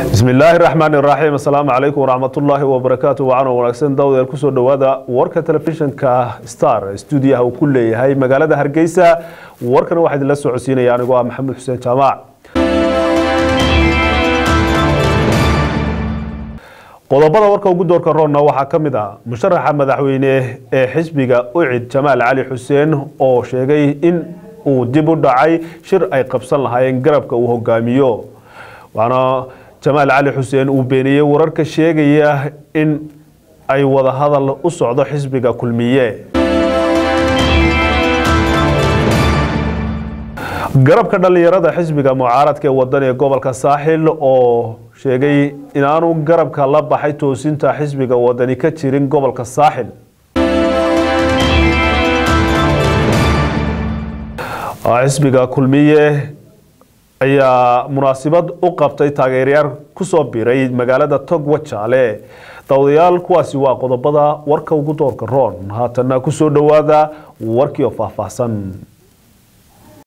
bismi illaahi raxmaan iraxiim assalaamu calaykum waraxmatullaahi wabarakaatu wacanoo wanaagsan dawdeel kusoo dhowaada warka telefishinka star stuudiyaha uu ku leeyahay magaalada hargeysa warkana waxaa idinla soo codsiinaya anigoo ah maxamed xuseen jaamac qodobada warka ugu doorka roonna waxaa ka mid ah musharaxa madaxweyne ee xisbiga ucid jamaal cali xuseen oo sheegay in uu dib u dhacay shir ay qabsan lahaayeen garabka uu hogaamiyo waxaana jamaal cali xuseen uu beeniyey wararka sheegaya in ay wadahadal u socdo xisbiga kulmiye garabka dhallinyarada xisbiga mucaaradka ee wadan ee gobolka saaxil oo sheegay inaanu garabka la baxay toosinta xisbiga wadani ka jirin gobolka saaxil xisbiga kulmiye ayaa munaasabad u qabtay taageerayaal kusoo biray magaalada togwa jaale dawadayaal kuwaasi waa qodobada warka ugu doorka roon haatana kusoo dhowaada warkii oo faahfaahsan